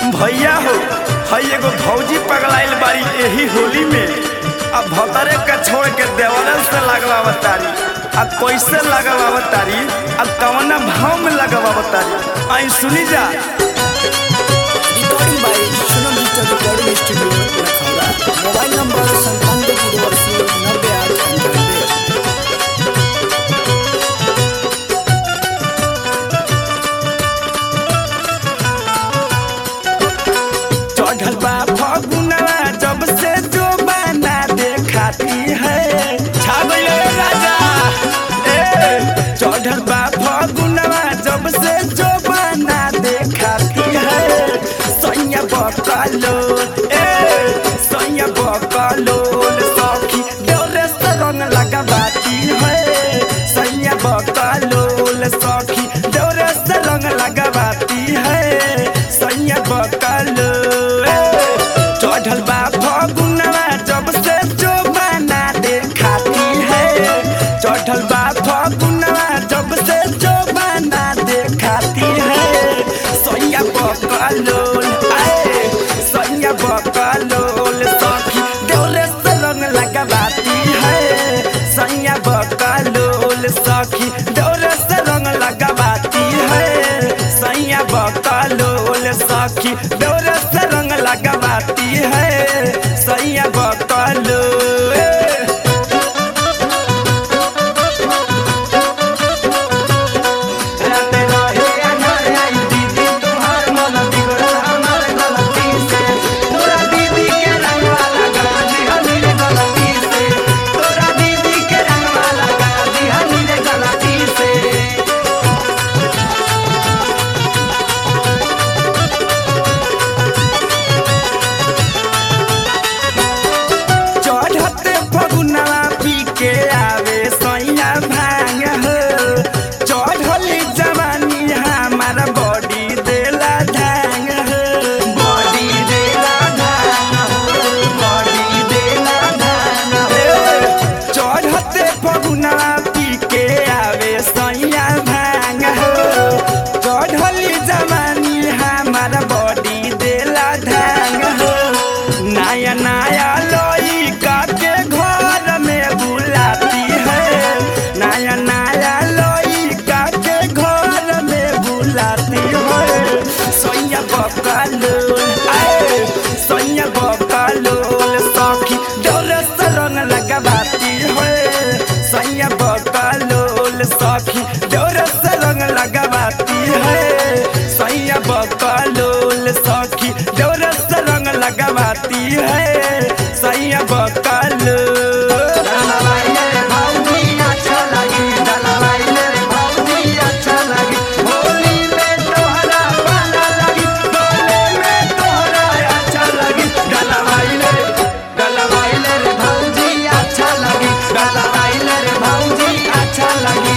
भैया हो हई एगो भौजी पगलाइल बाड़ी एही होली में अब भतरे के छोड़ के देवरन से लगवावत तारी अब कैसे लगवावत तारी अब कवना भाव में लगवावत तारी आई सुनी जा रिकॉर्डिंग बाय सुनो digital recording studio Lakhaura mobile number संतानवे जीरो अस्सी नब्बे आठ अंठानवे चढ़ल बा फगुनवा जब से जो बना देखाती है छा गइले राजा ए चढ़ल बा फगुनवा जब से जो बना देखाती है सैया बकलो ए सैया बकलो सखी डोरे से रंग लगाबाती है सैया बकलो सखी डोरे से रंग लगाबाती है सैया बकलो चढ़ल बा फगुनवा जब से जो बना देखाती है चढ़ल बा फगुनवा जब से जो बना देखाती है सैया बकलोल आए सैया बकलोल सखी डोले से रंग लगाबाती है सैया बकलोल सखी डोले से रंग लगाबाती है सैया बकलोल सखी डोले से रंग लगाबाती है सैया बकलोल रहते रहे अनहर आई दीदी तुम्हार मन बिगड़ल हमार गलती से तोरा दीदी के रंगवा लगा दिहनी रे गलती से तोरा दीदी के रंगवा लगा दिहनी रे गलती से चढ़ते फगुनवा पी के आवे सैया भांग हो चढ़ली जवानी हमारा बॉडी देला धांग हो बॉडी देला धांग हो बॉडी देला धांग हो चढ़ते फगुनवा पी के आवे सैया भांग हो चढ़ली जवानी हमारा बॉडी देला धांग हो नया नया लोई के घर में बुलाती है नया नया लोई के घर में बुलाती है सैया बकलोल आए सैया बकलोल सखी डोले से रंग लगाती है सैया बकलोल सखी डोले से रंग लगाती है सैया बकलोल सखी डोले से रंग लगाती है सैया बकलोल अच्छा लगी डलवाइले भौजी अच्छा लगी होली में तोहरा पाला लगी डोले में तोहरा अच्छा लगी डलवाइले डलवाइले रे भौजी अच्छा लगी डलवाइले रे भौजी अच्छा लगी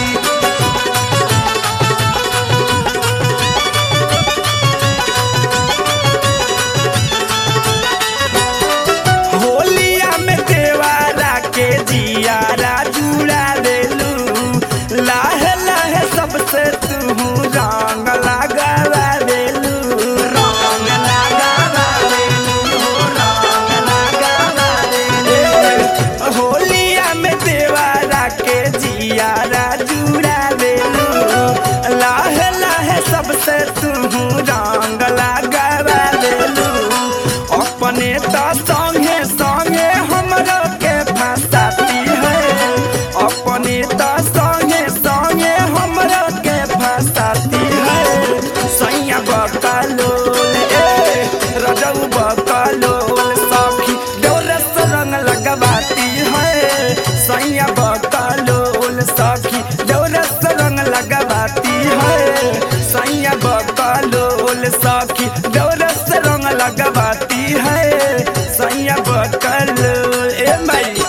होलिया में देवारा के जियारा जुड़ा देलू लाहे लाहे सबसे तू रंग लगावा देलू रंग लगावा देलू रंग लगावा देलू होलिया में देवारा के जियारा जुड़ा देलू लाहे लाहे सबसे तू रंग लगावा देलू अपने तो संगे संगे हमरा के फंसाती है अपने तो संगे संगे हमरा के फंसाती है सैया बकलोल ए रजऊ बकलोल सखी डोले से रंग लगवाती है सैया बकलोल सखी डोले से रंग लगवाती है सैया बकलोल सखी डोले से रंग लगवाती है सैया बकलोल ए माई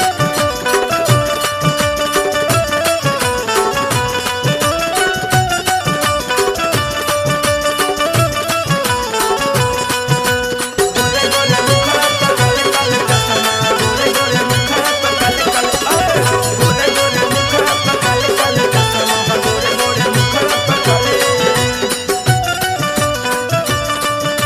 गोरे गोरे मुखड़ा पकड़ कल कसमा गोरे गोरे मुखड़ा पकड़ कल गोरे गोरे मुखड़ा पकड़ कल कसमा गोरे गोरे मुखड़ा पकड़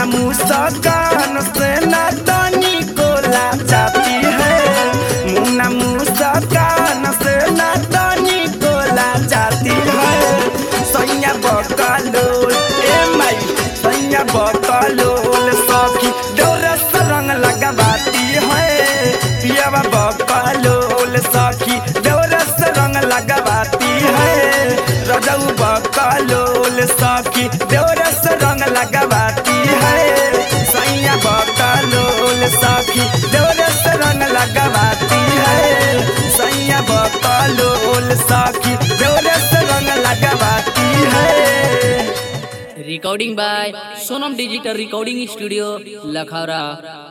मुन्ना मुस्कान से ना तनी कोला जाती है मुन्ना मुस्कान से ना तनी कोला जाती है सैया बकलोल ए माई सैया बकलोल सखी डोरस रंग लगाती है पियावा बकलोल सखी डोरस रंग लगाती है रजऊ बकलोल सखी डोरस रंग लगाती है सैया बकलोल सखी डोरस रंग लगाती है सैया बकलोल सखी डोरस रंग लगाती है recording by Sonam digital recording studio Lakhaura